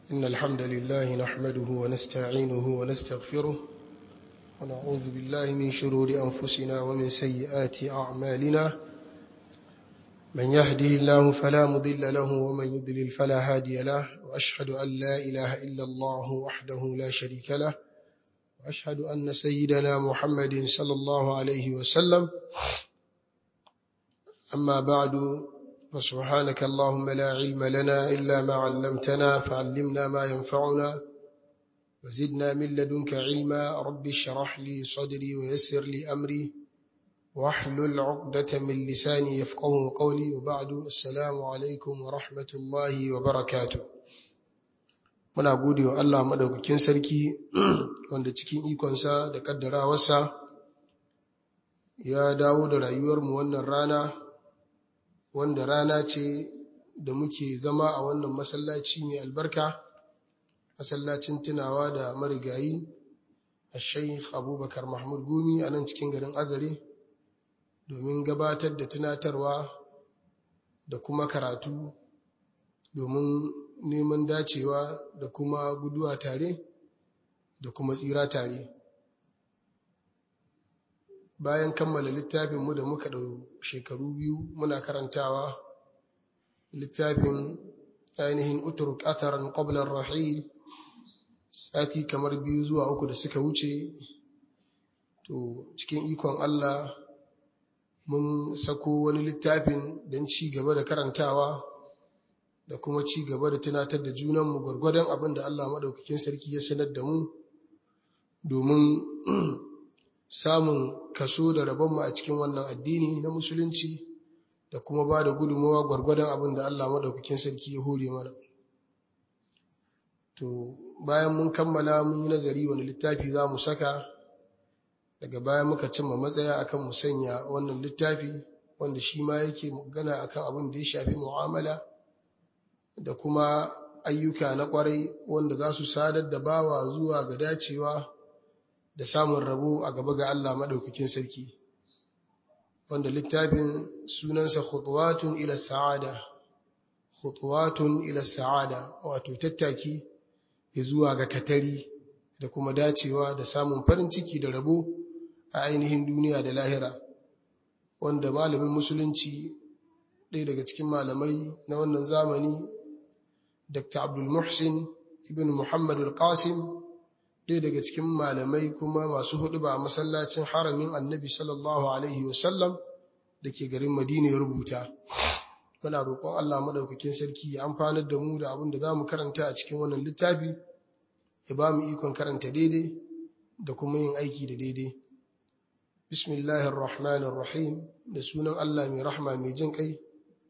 إن الحمد لله نحمده ونستعينه ونستغفره ونعوذ بالله من شرور أنفسنا ومن سيئات أعمالنا من يهده الله فلا مضل له ومن يضلل فلا هادي له وأشهد أن لا إله إلا الله وحده لا شريك له وأشهد أن سيدنا محمد صلى الله عليه وسلم أما بعد فسبحانك اللهم لا علم لنا إلا ما علمتنا فعلمنا ما ينفعنا وزدنا من لدنك علما رب اشرح لي صدري ويسر لي أمري واحلل عقدة من لساني يفقه قولي وبعد السلام عليكم ورحمة الله وبركاته muna gode wa Allah madaukakin sarki wanda cikin ikonsa da kaddarawarsa ya dawo da rayuwarmu wannan rana wanda rana ce da muke zama a wannan masallaci mai albarka masallacin tunawa da marigayi a shaikh abubakar mahmud gumi a nan cikin garin azare domin gabatar da tunatarwa da kuma karatu domin neman dacewa da kuma guduwa tare da kuma tsira tare bayan kammala littafinmu da muka ɗau shekaru biyu muna karantawa littafin ainihin uturk atharan qabla rahil sati kamar biyu zuwa uku da suka wuce to cikin ikon Allah mun sako wani littafin don ci gaba da karantawa da kuma ci gaba da tunatar da junanmu gwargwadon abin da Allah maɗaukakin sarki ya sanar da mu domin samun kaso da rabonmu a cikin wannan addini na musulunci da kuma ba da gudunmawa gwargwadon abin da Allah maɗaukakin sarki ya hore mana. To, bayan mun kammala mun yi nazari wani littafi za mu saka, daga bayan muka cimma matsaya akan mu sanya wannan littafi wanda shi ma yake magana akan abin da ya shafi mu'amala da kuma ayyuka na ƙwarai wanda za su sadar da bawa zuwa ga dacewa da samun rabo a gaba ga Allah maɗaukakin sarki wanda littafin sunansa khutuwatun ila sa'ada khutuwatun ila sa'ada wato tattaki zuwa ga katari da kuma dacewa da samun farin ciki da rabo a ainihin duniya da lahira wanda malamin musulunci ɗaya daga cikin malamai na wannan zamani Dr. Abdul Muhsin ibn Muhammad al-Qasim ɗaya daga cikin malamai kuma masu hudu ba a masallacin haramin annabi sallallahu alaihi wasallam da ke garin madina ya rubuta muna roƙon allah maɗaukakin sarki ya amfanar da mu da abin da za mu karanta a cikin wannan littafi ya ba mu ikon karanta daidai da kuma yin aiki da daidai bismillahir rahmanir rahim da sunan allah mai rahma mai jin kai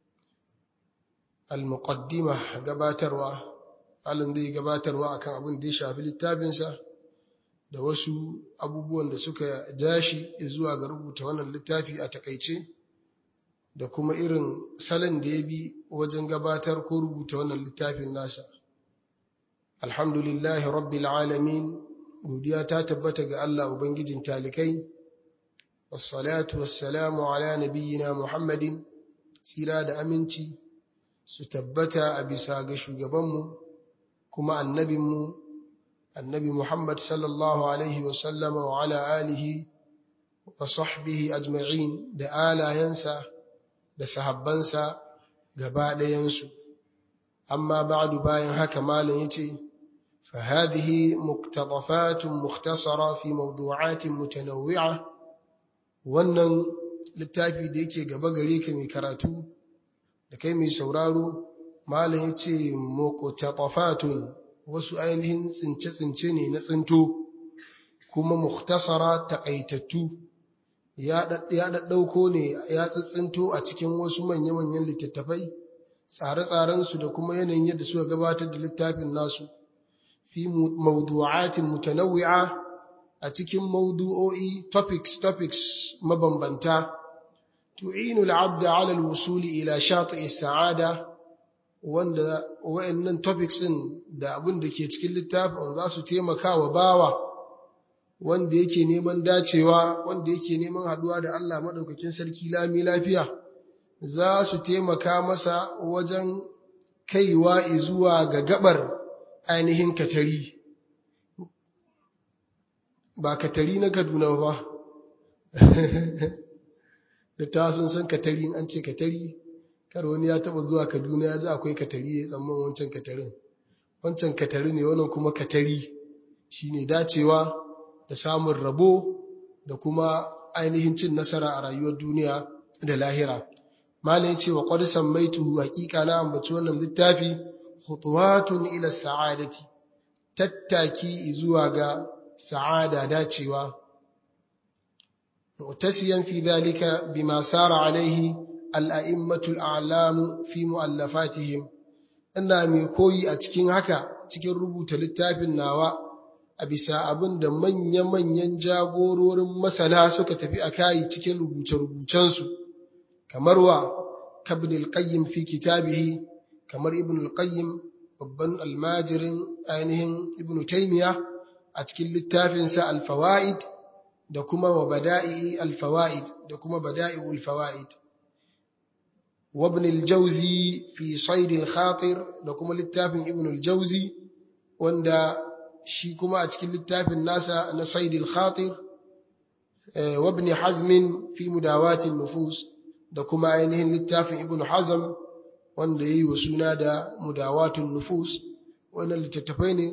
al-muqaddima gabatarwa halin zai gabatarwa akan abin da ya shafi littafinsa da wasu abubuwan da suka jashi zuwa ga rubuta wannan littafi a takaice da kuma irin salon da ya bi wajen gabatar ko rubuta wannan littafin nasa alhamdulillahi rabbil alamin godiya ta tabbata ga Allah ubangijin talikai wassalatu wassalamu ala nabiyyina muhammadin tsira da aminci su tabbata a bisa ga shugabanmu kuma annabinmu annabi Muhammad sallallahu alaihi wasallama wa ala alihi wa sahbihi ajma'in da alayensa da sahabbansa gaba ɗayansu amma ba'du bayan haka malam yace fa hadhihi muqtadafatun mukhtasara fi mawdu'atin mutanawwi'a wannan littafi da yake gaba gare ka mai karatu da kai mai sauraro malam yace muqtadafatun wasu ainihin tsince-tsince ne na tsinto kuma mukhtasara takaitattu ya ɗaɗɗauko ne ya tsintsinto a cikin wasu manya-manyan littattafai tsare-tsarensu da kuma yanayin yadda suka gabatar da littafin nasu fi mawdu'atin mutanawwi'a a cikin mawdu'o'i topics topics mabambanta tu'inu al-'abda 'ala al-wusuli ila shati'i sa'ada wanda wayannan topics din da abin da ke cikin littafin za su taimaka wa bawa wanda yake neman dacewa wanda yake neman haduwa da Allah madaukakin sarki lami lafiya za su taimaka masa wajen kaiwa zuwa ga gabar ainihin katari ba katari na kaduna ba da ta sun san katari an ce katari kar wani ya taba zuwa kaduna ya ji akwai katari ya tsamman wancan katarin wancan katari ne wannan kuma katari shine dacewa da samun rabo da kuma ainihin cin nasara a rayuwar duniya da lahira malai ce wa qad sammaituhu haqiqa na ambaci wannan littafi khutuwatun ila sa'adati tattaki zuwa ga sa'ada dacewa mu'tasiyan fi dhalika bima sara alaihi al-a'immatu al-a'lam fi mu'allafatihim ina mai koyi a cikin haka cikin rubuta littafin nawa a bisa abin da manya-manyan jagororin masana suka tafi a kayi cikin rubuce-rubucensu kamar wa kabin al-qayyim fi kitabihi kamar ibn al-qayyim babban almajirin ainihin ibn taymiya a cikin littafinsa al-fawaid da kuma wa bada'i al-fawaid da kuma bada'i'ul fawaid wa ibn al-jawzi fi sayd al-khatir da kuma littafin ibn al-jawzi wanda shi kuma a cikin littafin nasa na sayd al-khatir wa ibn hazm fi mudawat an-nufus da kuma ainihin littafin ibn hazm wanda yayi wa suna da mudawatun nufus wannan littattafai ne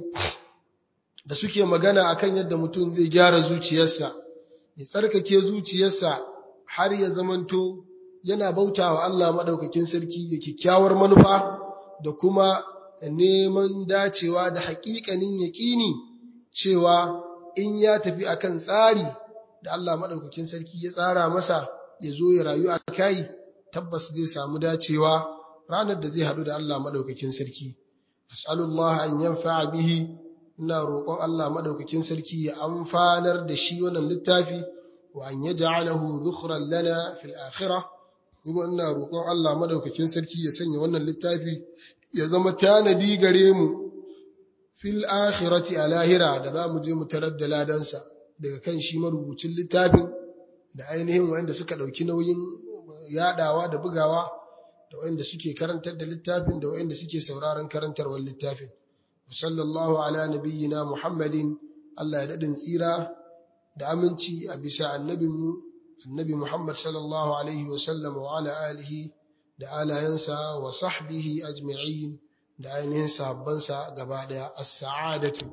da suke magana akan yadda mutum zai gyara zuciyarsa ya tsarkake zuciyarsa har ya zamanto yana bautawa Allah madaukakin sarki da kyakkyawar manufa da kuma neman dacewa da haƙiƙanin yaƙini cewa in ya tafi akan tsari da Allah madaukakin sarki ya tsara masa ya zo ya rayu a kai tabbas zai samu dacewa ranar da zai haɗu da Allah madaukakin sarki as'alullah an yanfa'a bihi ina roƙon Allah madaukakin sarki ya amfanar da shi wannan littafi wa an yaj'alahu dhukhran lana fil akhirah kuma ina roƙon Allah madaukakin sarki ya sanya wannan littafi ya zama tanadi gare mu fil akhirati a lahira da za mu je mu tarar da ladansa daga kan shi marubucin littafin da ainihin wanda suka ɗauki nauyin yadawa da bugawa da wanda suke karantar da littafin da wanda suke sauraron karantarwar littafin sallallahu ala nabiyyina muhammadin Allah ya dadin tsira da aminci a bisa annabinmu annabi muhammad sallallahu alaihi wa sallam wa ala alihi da alayansa wa sahbihi ajma'in da ainihin sahabbansa gaba daya as-sa'adatu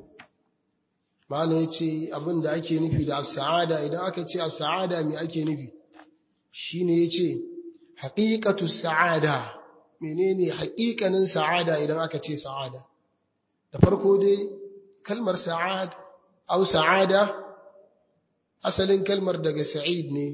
malam yace abin da ake nufi da as-sa'ada idan aka ce as-sa'ada me ake nufi shine yace haqiqatu as-sa'ada menene haƙiƙanin sa'ada idan aka ce sa'ada da farko dai kalmar sa'ad au sa'ada asalin kalmar daga sa'id ne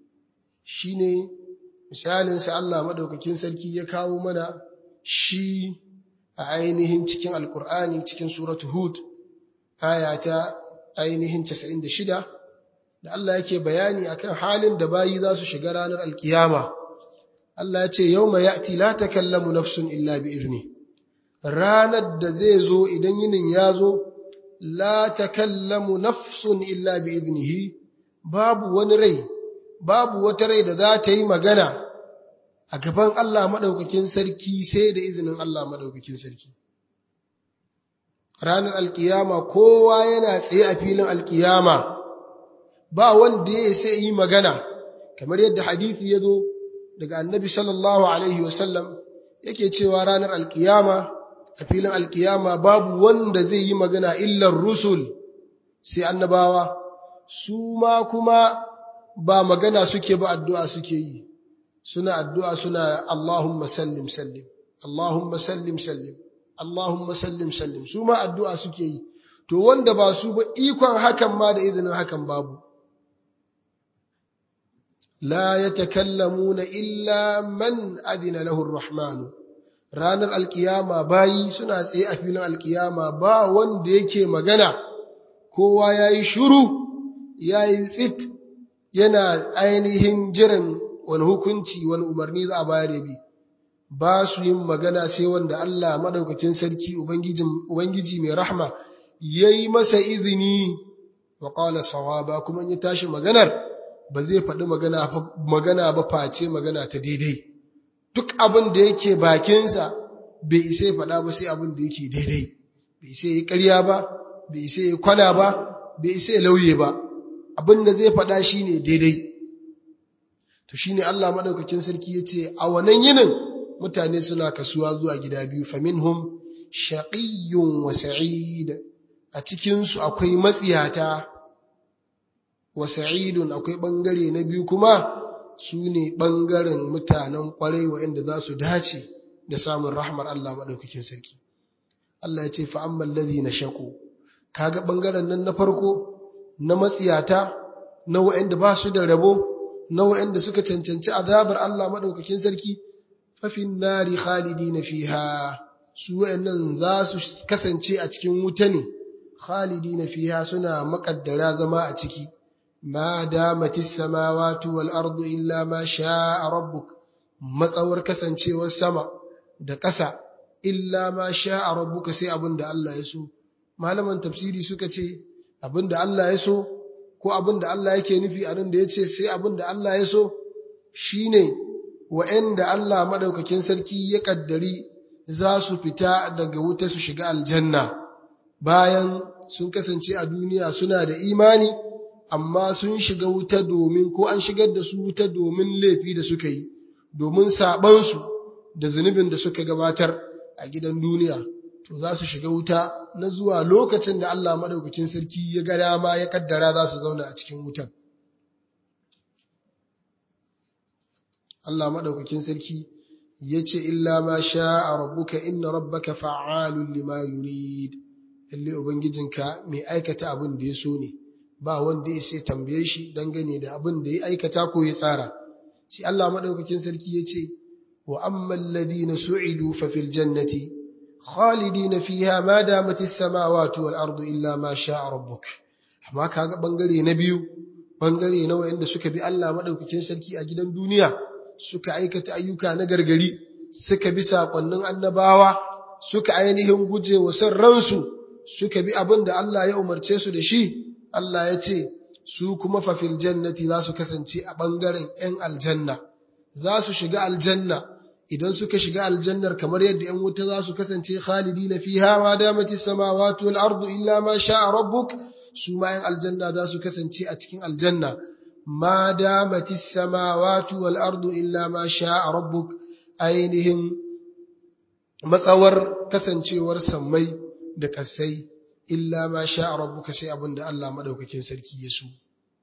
shine misalin sa Allah madaukakin sarki ya kawo mana shi a ainihin cikin alkur'ani cikin suratu hud aya ta ainihin 96 da Allah yake bayani akan halin da bayi za su shiga ranar alkiyama Allah ya ce yawma ya'ti la takallamu nafsun illa bi izni ranar da zai zo idan yinin ya zo la takallamu nafsun illa bi iznihi babu wani rai babu wata rai da za ta yi magana a gaban Allah madaukakin sarki sai da izinin Allah madaukakin sarki ranar alkiyama kowa yana tsaye a filin alkiyama ba wanda ya sai yi magana kamar yadda hadisi ya zo daga annabi sallallahu alaihi wasallam yake cewa ranar alkiyama a filin alkiyama babu wanda zai yi magana illar rusul sai annabawa su ma kuma ba magana suke ba addu'a suke yi suna addu'a suna Allahumma sallim sallim Allahumma sallim sallim Allahumma sallim sallim su ma addu'a suke yi to wanda ba su ba ikon hakan ma da izinin hakan babu la yatakallamuna illa man adina lahu ar-rahman ranar alkiyama bayi suna tsaye a filin alkiyama ba wanda yake magana kowa yayi shiru yayi tsit yana ainihin jiran wani hukunci wani umarni za a bayar bi ba su yin magana sai wanda Allah madaukakin sarki ubangiji mai rahma yayi masa izini wa qala sawaba kuma in ya tashi maganar ba zai faɗi magana magana ba face magana ta daidai duk abin da yake bakinsa bai isa faɗa ba sai abin da yake daidai bai isa yi ƙarya ba bai isa yi kwana ba bai isa ya lauye ba abin da zai faɗa shine daidai to shine Allah madaukakin sarki yace a wannan yinin mutane suna kasuwa zuwa gida biyu faminhum shaqiyyun wa sa'id a cikin su akwai matsiyata wa sa'idun akwai bangare na biyu kuma su ne bangaren mutanen kwarai waɗanda za su dace da samun rahmar Allah madaukakin sarki Allah ya ce fa ammal ladhina shaqu kaga bangaren nan na farko na matsiyata na waɗanda ba su da rabo na waɗanda suka cancanci azabar Allah maɗaukakin sarki fafin nari khalidina fiha su waɗannan za su kasance a cikin wuta ne khalidina fiha suna makaddara zama a ciki ma damatis samawati wal ardu illa ma sha'a rabbuk matsawar kasancewar sama da ƙasa illa ma sha'a rabbuka sai abin da Allah ya so malaman tafsiri suka ce abin da Allah ya so ko abin da Allah yake nufi a nan da ya ce sai abin da Allah ya so shi ne wa'yanda Allah maɗaukakin sarki ya ƙaddari za su fita daga wuta su shiga aljanna bayan sun kasance a duniya suna da imani amma sun shiga wuta domin ko an shigar da su wuta domin laifi da suka yi domin saɓansu da zunubin da suka gabatar a gidan duniya to za su shiga wuta na zuwa lokacin da Allah maɗaukakin sarki ya ga dama ya kaddara za su zauna a cikin wutan. Allah maɗaukakin sarki ya ce, Illa ma sha a rabbuka inna rabbaka fa'alun lima yurid, lalle Ubangijinka mai aikata abin da ya so ne, ba wanda ya sai tambaye shi dangane da abin da ya aikata ko ya tsara. Shi Allah maɗaukakin sarki ya ce, Wa amman ladina su'idu fa fil jannati khalidina fiha ma damatis samawati wal ardu illa ma sha'a rabbuk amma kaga bangare na biyu bangare na wayanda suka bi Allah madaukakin sarki a gidan duniya suka aikata ayyuka na gargari suka bi sakonnin annabawa suka ainihin guje wa san ransu suka bi abin da Allah ya umarce su da shi Allah ya ce su kuma fa fil jannati za su kasance a bangaren yan aljanna za su shiga aljanna idan suka shiga aljannar kamar yadda ‘yan wuta za su kasance khalidi na fiha ma damati samawati wal ardu illa ma sha'a rabbuk su ma ‘yan aljanna za su kasance a cikin aljanna ma damati samawati wal ardu illa ma sha'a rabbuk ainihin matsawar kasancewar sammai da kasai illa ma sha'a rabbuka sai abin da Allah madaukakin sarki ya so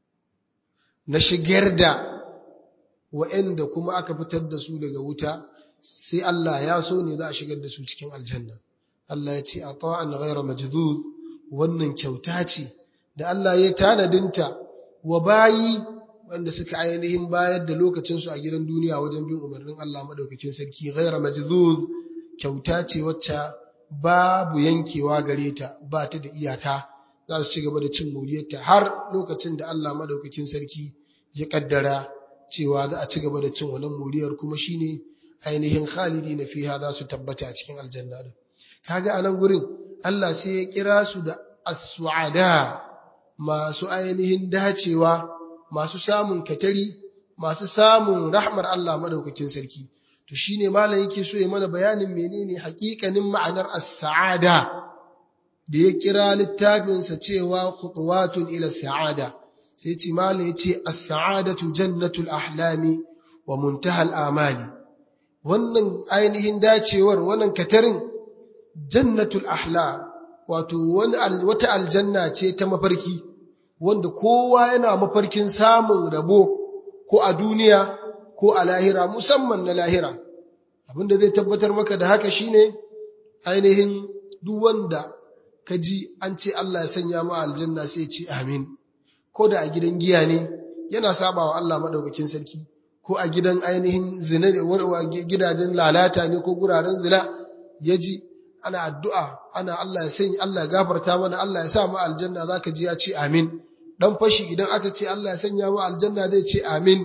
na shigar da wa'anda kuma aka fitar da su daga wuta sai Allah ya so ne za a shigar da su cikin aljanna Allah ya ce a ta'an ghaira majdud wannan kyauta ce da Allah ya tanadinta wa bayi wanda suka ainihin bayar da lokacin su a gidan duniya wajen bin umarnin Allah madaukakin sarki ghaira majdud kyauta ce wacce babu yankewa gare ta ba ta da iyaka za su ci gaba da cin moriyarta har lokacin da Allah madaukakin sarki ya kaddara cewa za a ci gaba da cin wannan moriyar kuma shine ainihin khalidi na fiha za su tabbata a cikin aljanna din kaga anan gurin Allah sai ya kira su da as-su'ada masu ainihin dacewa masu samun katari masu samun rahmar Allah madaukakin sarki to shine malam yake so ya mana bayanin menene haƙiƙanin ma'anar as-sa'ada da ya kira littafinsa cewa khutuwatun ila sa'ada sai ce malam yace as-sa'adatu jannatul ahlami wa muntahal amali wannan ainihin dacewar wannan katarin jannatul ahla wato wani wata aljanna ce ta mafarki wanda kowa yana mafarkin samun rabo ko a duniya ko a lahira musamman na lahira abinda zai tabbatar maka da haka shine ainihin duk wanda ka ji an ce Allah ya sanya mu aljanna sai ce amin ko da a gidan giya ne yana saba wa Allah madaukakin sarki ko a gidan ainihin zina ne gidajen lalata ne ko guraren zina ya ji ana addu'a ana Allah ya sanya Allah ya gafarta mana Allah ya sa mu aljanna zaka ji ya ce amin dan fashi idan aka ce Allah ya sanya mu aljanna zai ce amin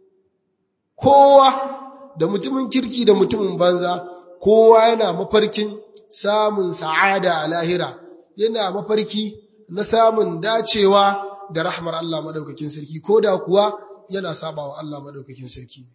kowa da mutumin kirki da mutumin banza kowa yana mafarkin samun sa'ada a lahira yana mafarki na samun dacewa da rahmar Allah madaukakin sarki ko da kuwa yana sabawa Allah madaukakin sarki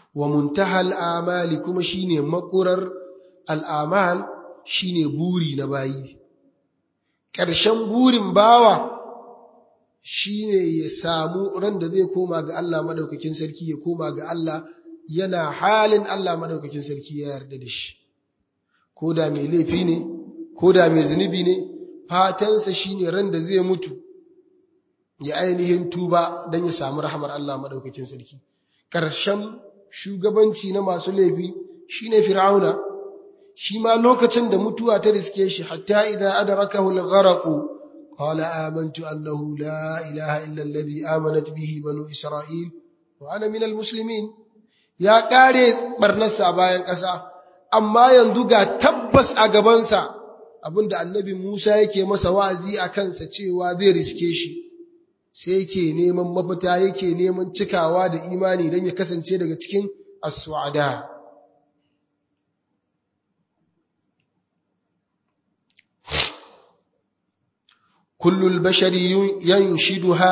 wa muntahal amali kuma shine makurar al'amal shine buri na bayi ƙarshen burin bawa shine ya samu ran da zai koma ga Allah madaukakin sarki ya koma ga Allah yana halin Allah madaukakin sarki ya yarda da shi ko da mai laifi ne ko da mai zunubi ne fatansa shine ran da zai mutu ya ainihin tuba don ya samu rahamar Allah madaukakin sarki ƙarshen shugabanci na masu laifi shine fir'auna shi ma lokacin da mutuwa ta riske shi hatta idza adrakahu al-gharq qala amantu annahu la ilaha illa alladhi amanat bihi banu isra'il wa ana min al-muslimin ya kare barnarsa a bayan ƙasa amma yanzu ga tabbas a gabansa abinda annabi Musa yake masa wa'azi a kansa cewa zai riske shi sai yake neman mafita yake neman cikawa da imani don ya kasance daga cikin as-su'ada kullul bashari yanshiduha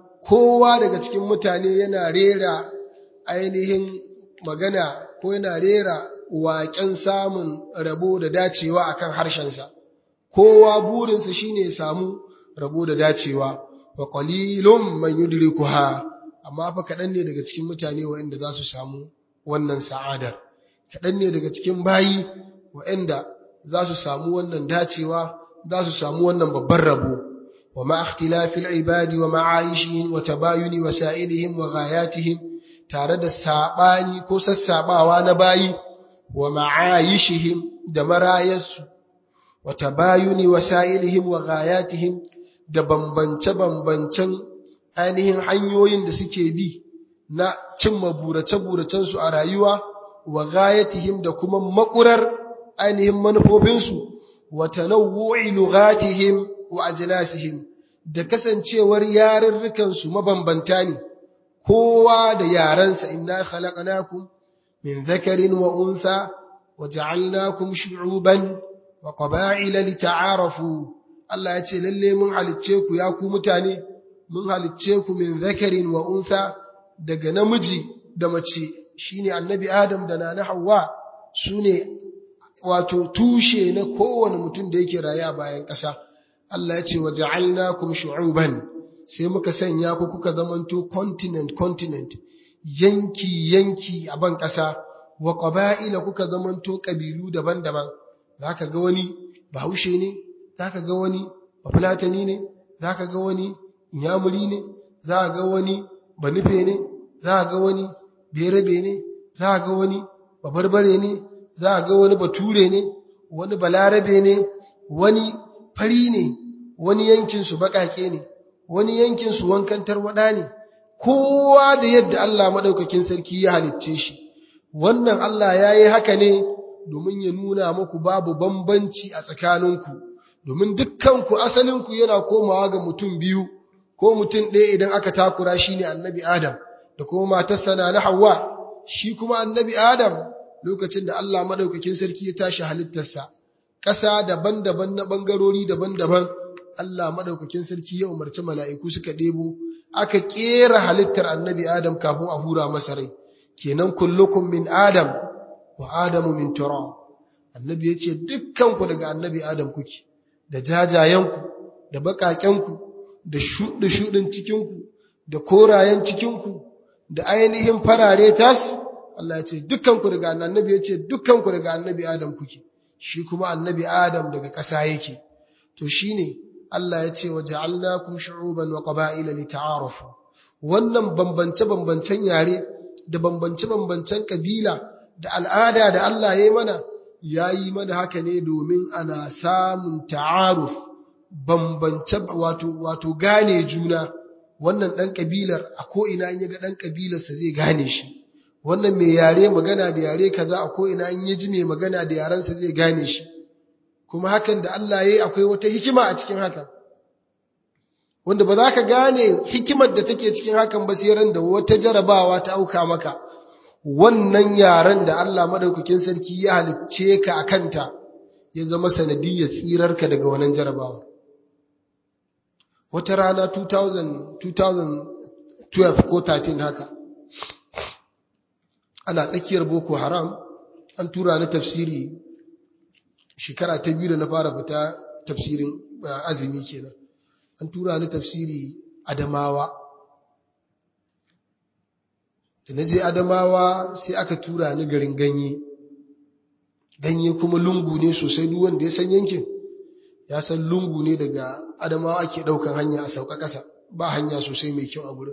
kowa daga cikin mutane yana rera ainihin magana ko yana rera waƙen samun rabo da dacewa akan harshensa kowa burinsa shine ya samu rabo da dacewa wa qalilum man yudrikuha amma fa kaɗan ne daga cikin mutane waɗanda za su samu wannan sa'adar kaɗan ne daga cikin bayi waɗanda za su samu wannan dacewa za su samu wannan babban rabo wa ma ikhtilafil ibadi wa ma'aishihim wa tabayuni wasailihim wa ghayatihim tare da sabani ko sassabawa na bayi wa ma'aishihim da marayarsu wa tabayuni wasailihim wa ghayatihim da bambance-bambancen ainihin hanyoyin da suke bi na cimma burace-buracensu a rayuwa wa gayatihim da kuma makurar ainihin manufofinsu wa tanawwu'i lughatihim wa ajnasihim da kasancewar yarurrukansu mabambanta ne kowa da yarensa inna khalaqnakum min dhakarin wa untha wa ja'alnakum shu'uban wa qaba'ila lita'arafu Allah ya ce lalle mun halicce ku ya ku mutane mun halicce ku min zakarin wa untha daga namiji da mace shine annabi Adam da nana Hawwa sune wato tushe na kowane mutum da yake raye a bayan ƙasa Allah ya ce wa ja'alnakum shu'uban sai muka sanya ku kuka zamanto continent continent yanki yanki a ban ƙasa wa qaba'ila kuka zamanto kabilu daban-daban zaka ga wani bahaushe ne zaka ga wani bafulatani ne zaka ga wani inyamuri ne zaka ga wani banufe ne zaka ga wani berebe ne zaka ga wani babarbare ne zaka ga wani bature ne wani balarabe ne wani fari ne wani yankin su bakake ne wani yankin su wankan tarwada ne kowa da yadda Allah madaukakin sarki ya halicce shi wannan Allah yayi haka ne domin ya nuna muku babu bambanci a tsakaninku domin dukkanku asalinku yana komawa ga mutum biyu ko mutum ɗaya idan aka takura shi ne annabi Adam da kuma matarsa na na Hawwa shi kuma annabi Adam lokacin da Allah maɗaukakin sarki ya tashi halittarsa ƙasa daban-daban na ɓangarori daban-daban Allah maɗaukakin sarki ya umarci mala'iku suka ɗebo aka ƙera halittar annabi Adam kafin a hura masa rai kenan kullukum min Adam wa Adamu min turab annabi ya ce dukkanku daga annabi Adam kuke da jajayenku da baƙaƙenku da shuɗe-shuɗin cikinku da korayen cikinku da ainihin farare tas Allah ya ce dukkanku daga annabi ya ce dukkanku daga annabi Adam kuke shi kuma annabi Adam daga ƙasa yake to shine Allah ya ce wa ja'alnakum shu'uban wa qaba'ila lita'arafu wannan bambance-bambancen yare da bambance-bambancen kabila da al'ada da Allah ya yi mana ya yi mana haka ne domin ana samun ta'aruf bambance wato wato gane juna wannan ɗan ƙabilar a ko'ina in ya ga ɗan ƙabilarsa zai gane shi wannan mai yare magana da yare kaza a ko'ina in ya ji mai magana da yarensa zai gane shi kuma hakan da Allah ya yi akwai wata hikima a cikin hakan wanda ba za ka gane hikimar da take cikin hakan ba sai ran da wata jarabawa ta auka maka wannan yaren da Allah madaukakin sarki ya halicce ka a kanta ya zama sanadiyyar tsirarka daga wannan jarabawa wata rana 2000, 2012 ko 13 haka ana tsakiyar boko haram an tura ni tafsiri shekara ta biyu da na fara fita tafsirin azumi kenan an tura ni tafsiri adamawa da na je adamawa sai aka tura ni garin ganye ganye kuma lungu ne sosai duk wanda ya san yankin ya san lungu ne daga adamawa ake ɗaukan hanya a sauka ƙasa ba hanya sosai mai kyau a gurin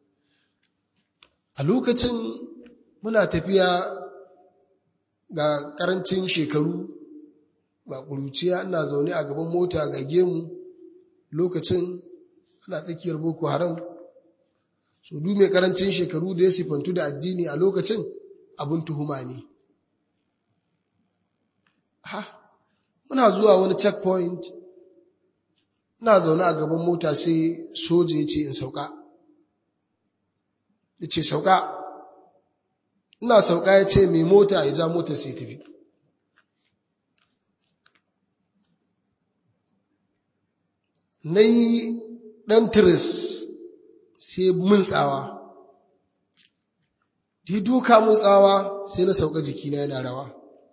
a lokacin muna tafiya ga ƙarancin shekaru ga ƙuruciya ina zaune a gaban mota ga gemu lokacin ana tsakiyar boko haram so du mai ƙarancin shekaru da ya sifantu da addini a lokacin abin tuhuma ne ha muna zuwa wani checkpoint ina zaune a gaban mota sai soja ya ce in sauka ya ce sauka ina sauka ya ce mai mota ya ja mota sai tafi na yi ɗan tiris sai mun tsawa da doka mun tsawa sai na sauka jikina yana rawa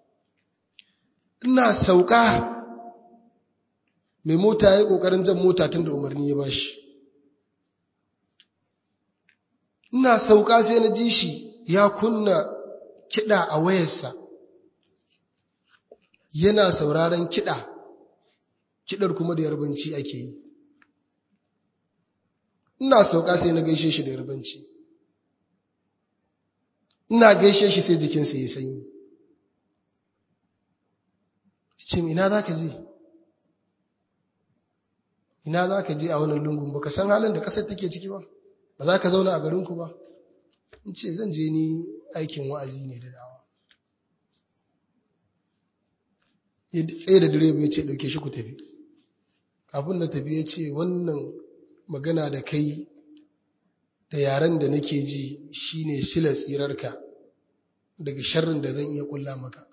ina sauka mai mota ya yi ƙoƙarin jan mota tun da umarni ya bashi ina sauka sai na ji shi ya kunna kiɗa a wayarsa yana sauraron kiɗa kiɗar kuma da yarbanci ake yi ina sauka sai na gaishe shi da yarbanci ina gaishe shi sai jikinsa ya sanyi ce ina za ka je ina za ka je a wannan lungun ba ka san halin da ƙasar take ciki ba ba za ka zauna a garinku ba in ce zan je ni aikin wa'azi ne da dawa ya tsaye da direba ya ce ɗauke shi ku tafi kafin na tafi ya ce wannan magana da kai da yaren da nake ji shine silar tsirarka daga sharrin da zan iya kulla maka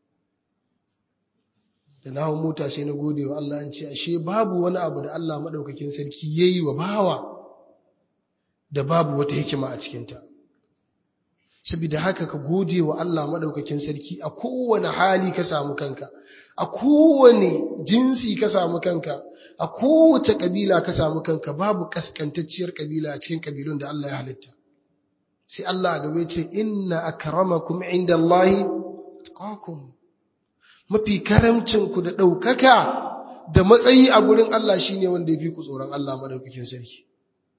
da na hau mota sai na gode wa Allah an ce ashe babu wani abu da Allah maɗaukakin sarki ya yi wa bawa da babu wata hikima a cikinta saboda haka ka gode wa Allah maɗaukakin sarki a kowane hali ka samu kanka a kowane jinsi ka samu kanka a kowace ƙabila ka samu kanka babu ƙasƙantacciyar ƙabila a cikin ƙabilun da Allah ya halitta sai Allah a gaba ce inna akramakum inda Allahi taqakum mafi karamcinku da ɗaukaka da matsayi a gurin Allah shine wanda ya fi ku tsoron Allah maɗaukakin sarki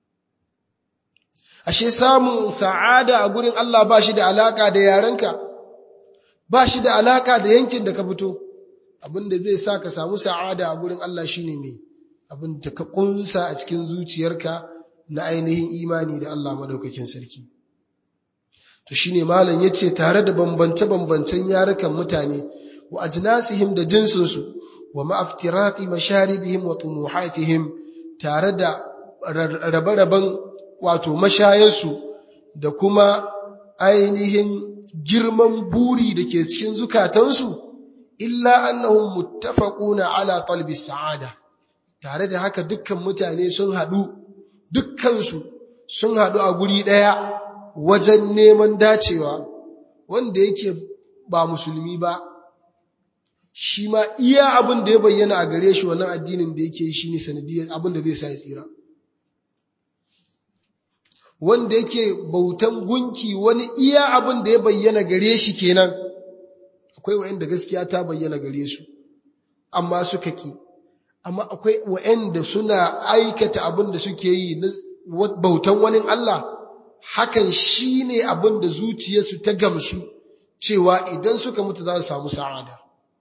ashe samun sa'ada a gurin Allah ba shi da alaka da yarenka ba shi da alaka da yankin da ka fito abinda zai sa ka samu sa'ada a gurin Allah shine me abinda ka kunsa a cikin zuciyarka na ainihin imani da Allah madaukakin sarki to shine malam yace tare da bambance-bambancen yarukan mutane wa ajnasihim da jinsinsu wa ma'aftiraqi masharibihim wa tumuhatihim tare da rabe-raben wato mashayarsu da kuma ainihin girman buri da ke cikin zukatansu illa annahum muttafaquna ala talbi sa'ada tare da haka dukkan mutane sun haɗu dukkansu sun haɗu a guri ɗaya wajen neman dacewa wanda yake ba musulmi ba shi ma iya abin da ya bayyana a gare shi wannan addinin da yake shi ne sanadiyar abin da zai sa ya tsira wanda yake bautan gunki wani iya abin da ya bayyana gare shi kenan akwai wa'anda gaskiya ta bayyana gare su amma suka ki amma akwai wa'anda suna aikata abin da suke yi na bautan wani Allah hakan shine abin da zuciyarsu ta gamsu cewa idan suka mutu za su samu sa'ada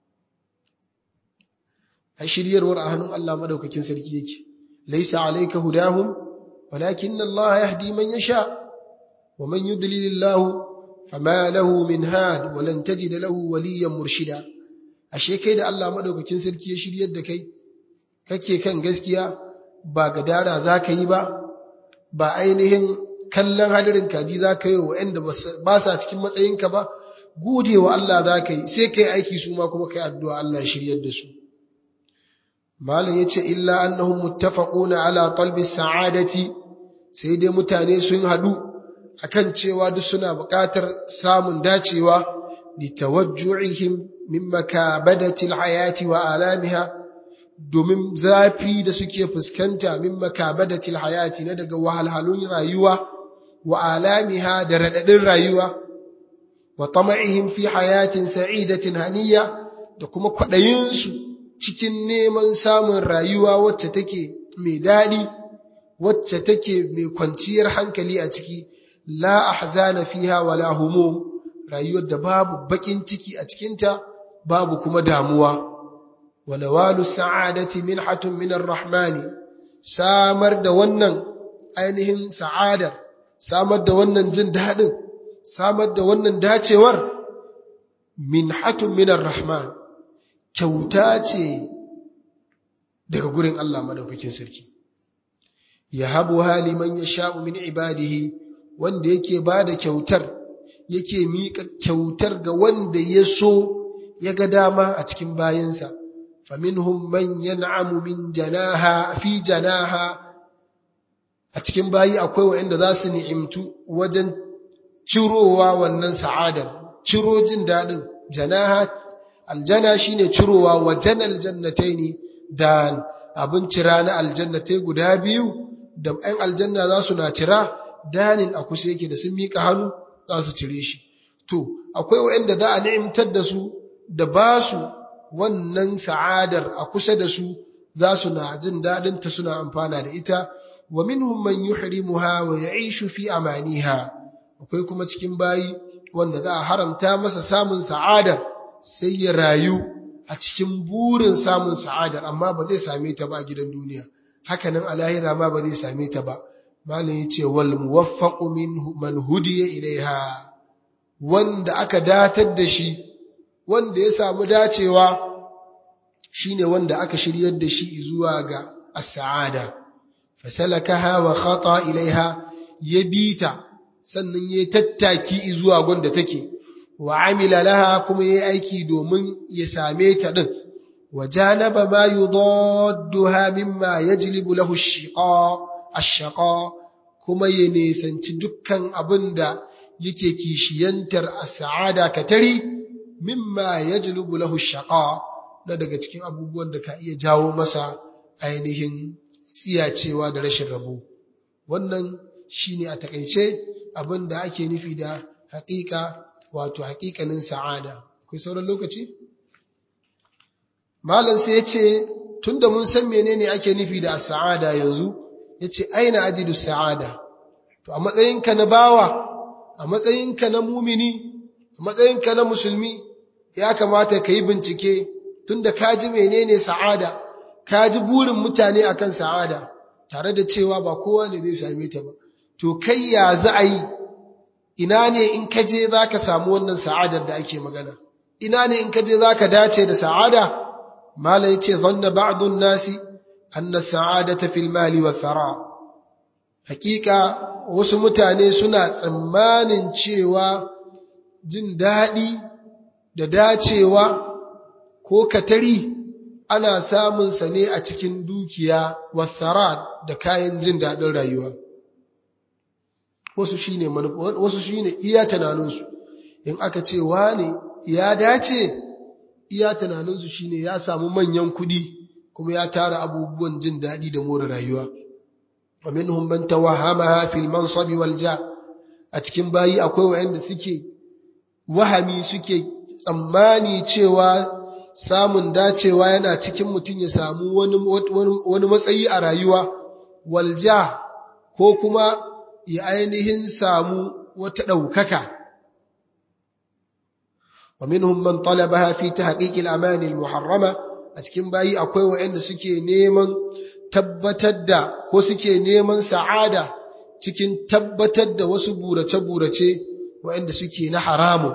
a shiryarwar a hannun Allah madaukakin sarki yake laisa alayka hudahum walakin Allah yahdi man yasha wa man yudlil Allah fama lahu min had wa lan tajid lahu waliyan murshida ashe kai da Allah madaukakin sarki ya shiryar da kai kake kan gaskiya ba gadara zaka yi ba ba ainihin kallon hadirin kaji zaka yi wa inda ba sa cikin matsayinka ba gode wa Allah zaka yi sai kai aiki su ma kuma kai addu'a Allah ya shiryar da su malam yace illa annahum muttafaquna ala talbi sa'adati sai dai mutane sun hadu akan cewa duk suna buƙatar samun dacewa litawajju'ihim min makabadati alhayati wa alamiha domin zafi da suke fuskanta min makabadati alhayati na daga wahalhalun rayuwa wa alamiha da radadin rayuwa wa tama'ihim fi hayatin sa'idatin haniya da kuma kwaɗayinsu cikin neman samun rayuwa wacce take mai daɗi wacce take mai kwanciyar hankali a ciki la ahzana fiha wala humum rayuwar da babu bakin ciki a cikinta babu kuma damuwa wa nawalu sa'adati minhatun min ar-rahmani samar da wannan ainihin sa'adar samar da wannan jin daɗin samar da wannan dacewar minhatun min ar-rahman kyauta ce daga gurin Allah madaukakin sarki yahabu haliman yasha'u min ibadihi wanda yake bada kyautar yake miƙa kyautar ga wanda ya so ya ga dama a cikin bayinsa faminhum man yan'amu min janaha fi janaha a cikin bayi akwai waɗanda za su ni'imtu wajen cirowa wannan sa'adar ciro jin daɗin janaha aljana shine cirowa wajen aljannataini da abin cira na aljannatai guda biyu da ‘yan aljanna za su na cira danin a kusa yake da sun miƙa hannu za su cire shi. To, akwai waɗanda za a ni'imtar da su da ba su wannan sa'adar a kusa da su za su na jin daɗinta suna amfana da ita, wa minhum man yuhrimuha wa ya'ishu fi amaniha. Akwai kuma cikin bayi wanda za a haramta masa samun sa'adar sai ya rayu a cikin burin samun sa'adar amma ba zai same ta ba a gidan duniya. hakanan a lahira ma ba zai same ta ba malam yace wal muwaffaqu min man hudiya ilaiha wanda aka datar da shi wanda ya samu dacewa shine wanda aka shiryar da shi zuwa ga as-sa'ada fasalakaha wa khata ilaiha ya bita sannan ya tattaki zuwa gonda take wa amila laha kuma yayi aiki domin ya same ta din وجانب ما يضادها مما يجلب له الشقاء الشقاء kuma ya nisanci dukkan abin da yake kishiyantar a sa'ada katari mimma ya julubu lahu shaƙa na daga cikin abubuwan da ka iya jawo masa ainihin tsiyacewa da rashin rabo wannan shine a takaice abin da ake nufi da haƙiƙa wato haƙiƙanin sa'ada akwai sauran lokaci Malam sai ya ce, tunda mun san menene ake nufi da sa'ada yanzu, ya ce, aina ajidu sa'ada, to a matsayinka na bawa, a matsayinka na mumini, a matsayinka na musulmi, ya kamata ka yi bincike tunda ka ji menene sa'ada, ka ji burin mutane akan sa'ada, tare da cewa ba kowa ne zai same ta ba. To kai ya za a yi, ina ne in ka je za ka samu wannan sa'adar da ake magana, ina ne in ka je za ka dace da sa'ada, mala yace zanna ba'dun nasi anna sa'adata fil mali wa thara hakika wasu mutane suna tsammanin cewa jin daɗi da dacewa ko katari ana samun sa ne a cikin dukiya wa thara da kayan jin daɗin rayuwa wasu shine wasu shine iya tunaninsu in aka ce wane ya dace iya tunaninsu shine ya samu manyan kuɗi kuma ya tara abubuwan jin daɗi da more rayuwa wa minhum man tawahhamaha fil mansabi wal ja a cikin bayi akwai wayanda suke wahami suke tsammani cewa samun dacewa yana cikin mutum ya samu wani wani matsayi a rayuwa wal ja ko kuma ya ainihin samu wata ɗaukaka ومنهم من طلبها في تحقيق الأمان المحرمة أتكين باي أكوي وإن سكي نيمن تبتد كو سكي نيمن سعادة cikin tabbatar da wasu burace-burace waɗanda suke na haramun.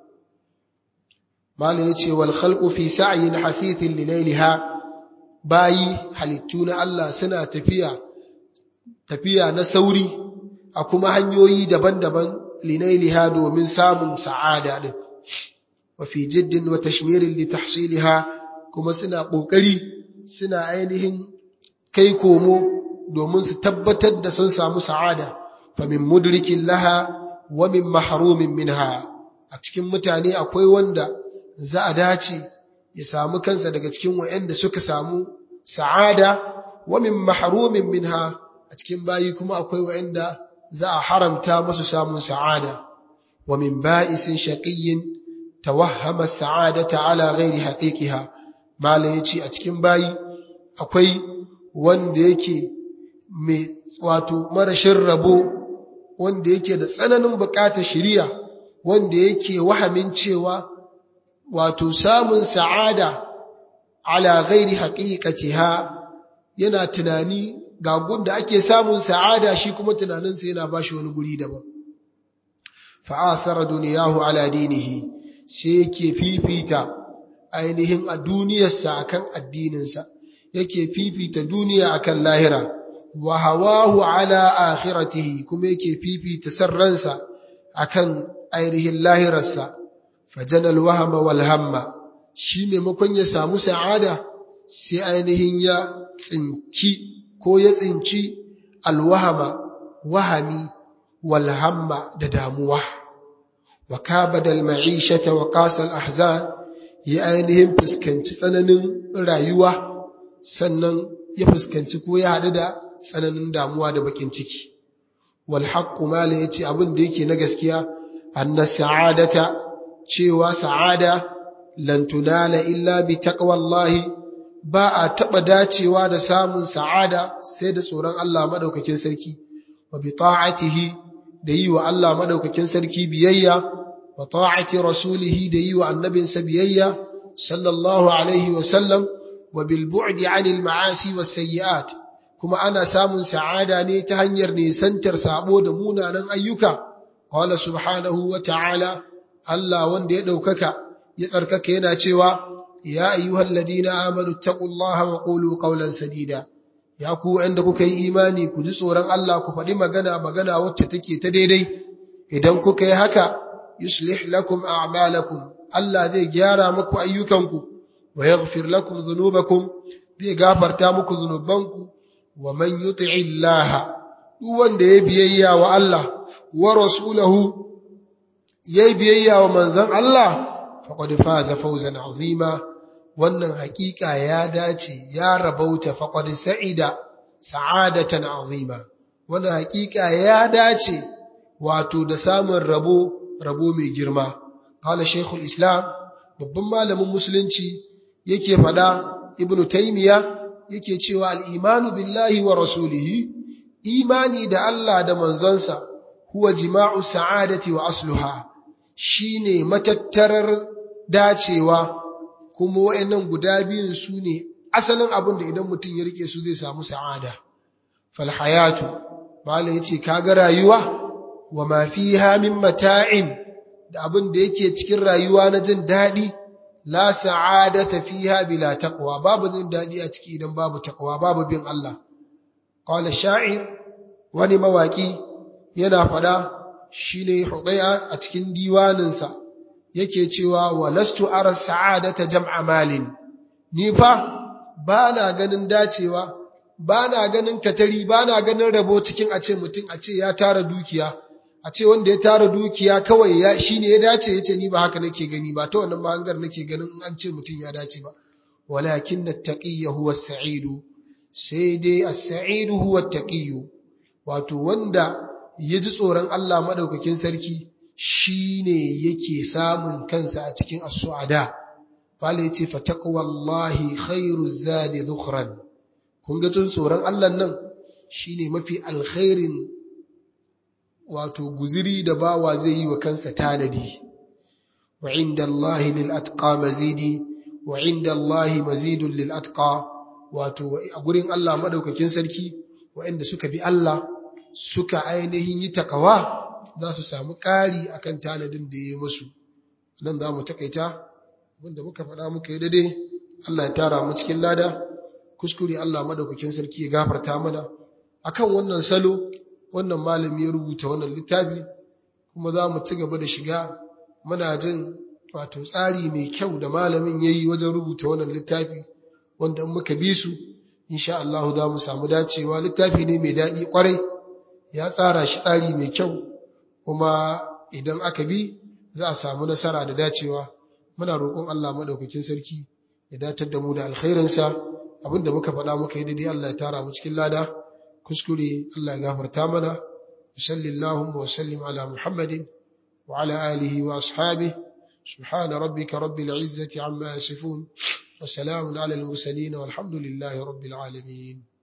Malam ya ce, wal khalqu fi sa'yin hasithin lilailiha bayi halittu na Allah suna tafiya, tafiya na sauri a kuma hanyoyi daban-daban linailiha domin samun sa'ada ɗin. وفي جد وتشمير لتحصيلها kuma suna ƙoƙari suna ainihin kai komo domin su tabbatar da sun samu sa'ada famin mudrikin laha wa min mahrumin minha a cikin mutane akwai wanda za a dace ya samu kansa daga cikin wa'anda suka samu sa'ada wa min mahrumin minha a cikin bayi kuma akwai wa'anda za a haramta musu samun sa'ada wa min ba'isin shaqiyyin tawahhama sa'adata ala ghairi haqiqiha mala yace a cikin bayi akwai wanda yake mai wato marashin rabo wanda yake da tsananin bukatar shiriya wanda yake wahamin cewa wato samun sa'ada ala ghairi haqiqatiha yana tunani ga gunda ake samun sa'ada shi kuma tunaninsa yana bashi wani guri daban fa'athara duniyahu ala dinihi sai yake fifita ainihin a duniyarsa akan addininsa yake fifita duniya akan lahira wa hawahu ala akhiratihi kuma yake fifita sarransa akan ainihin lahirarsa fajanal wahama wal hamma shi maimakon ya samu sa'ada sai ainihin ya tsinki ko ya tsinci alwahama wahami wal hamma da damuwa wa kabada al ma'ishata wa qasa al ahzan ya ainihin fuskanci tsananin rayuwa sannan ya fuskanci ko ya haɗu da tsananin damuwa da bakin ciki wal haqqu mala yace abin da yake na gaskiya anna sa'adata cewa sa'ada lan tunala illa bi taqwallahi ba a taba dacewa da samun sa'ada sai da tsoron Allah madaukakin sarki wa bi ta'atihi da yi wa Allah madaukakin sarki biyayya wa ta'ati rasulihi da yi wa annabinsa biyayya sallallahu alaihi wa sallam wa bil bu'di 'anil ma'asi was sayyi'at kuma ana samun sa'ada ne ta hanyar nisantar sabo da munanan ayyuka qala subhanahu wa ta'ala Allah wanda ya daukaka ya tsarkaka yana cewa ya ayyuhal ladina amanu taqullaha wa qulu qawlan sadida ya ku wanda kuka yi imani ku ji tsoron Allah ku faɗi magana magana wacce take ta daidai idan kuka yi haka yuslih lakum a'malakum Allah zai gyara muku ayyukanku wa yaghfir lakum dhunubakum zai gafarta muku zunubanku wa man yuti'i Allah duk wanda ya biyayya wa Allah wa rasulahu yayi biyayya wa manzon Allah faqad faza fawzan azima wannan hakika ya dace ya rabauta faqad sa'ida sa'adatan azima wannan hakika ya dace wato da samun rabo rabo mai girma qala shaykhul islam babban malamin musulunci yake fada ibnu taymiya yake cewa al-imanu billahi wa rasulihi imani da Allah da manzonsa huwa jima'u sa'adati wa asluha shine matattarar dacewa kuma wayannan guda biyun su ne asalin abin da idan mutum ya rike su zai samu sa'ada fal hayatu malai yace kaga rayuwa wa ma fiha min mata'in da abin da yake cikin rayuwa na jin dadi la sa'adata fiha bila taqwa babu jin dadi a ciki idan babu taqwa babu bin Allah qala sha'ir wani mawaki yana fada shine hudaya a cikin diwaninsa yake cewa walastu ara sa'adata jam'a malin ni fa bana ganin dacewa bana ganin katari bana ganin rabo cikin a ce mutum a ce ya tara dukiya a ce wanda ya tara dukiya kawai ya shine ya dace yace ni ba haka nake gani ba ta wannan mahangar nake ganin in an ce mutum ya dace ba walakin at-taqiyyu huwa as-sa'idu sai dai as-sa'idu huwa at-taqiyyu wato wanda ya ji tsoron Allah madaukakin sarki shine yake samun kansa a cikin as-su'ada Fala yace fa taqwallahi khairu zadi dhukhran kun ga tun tsoron Allah nan shine mafi alkhairin wato guziri da bawa zai yi wa kansa tanadi wa inda Allah lil atqa mazidi wa inda Allah mazidun lil atqa wato a gurin Allah madaukakin sarki waɗanda suka bi Allah suka ainihin yi takawa za su samu ƙari akan tanadin da ya yi musu nan za mu takaita abinda muka faɗa muka yi daidai Allah ya tara mu cikin lada kuskure Allah madaukakin sarki ya gafarta mana akan wannan salo wannan malami ya rubuta wannan littafi kuma za mu ci gaba da shiga muna jin wato tsari mai kyau da malamin ya yi wajen rubuta wannan littafi wanda in muka bi su insha Allah za mu samu dacewa littafi ne mai daɗi ƙwarai ya tsara shi tsari mai kyau kuma idan aka bi za a samu nasara da dacewa muna roƙon Allah madaukakin sarki ya datar da mu da alkhairinsa abinda muka faɗa muka yi daidai Allah ya tara mu cikin lada kuskure Allah ya gafarta mana sallallahu wa sallim ala muhammadin wa ala alihi wa ashabihi سبحان ربك رب العزة عما يصفون وسلام على المرسلين والحمد لله رب العالمين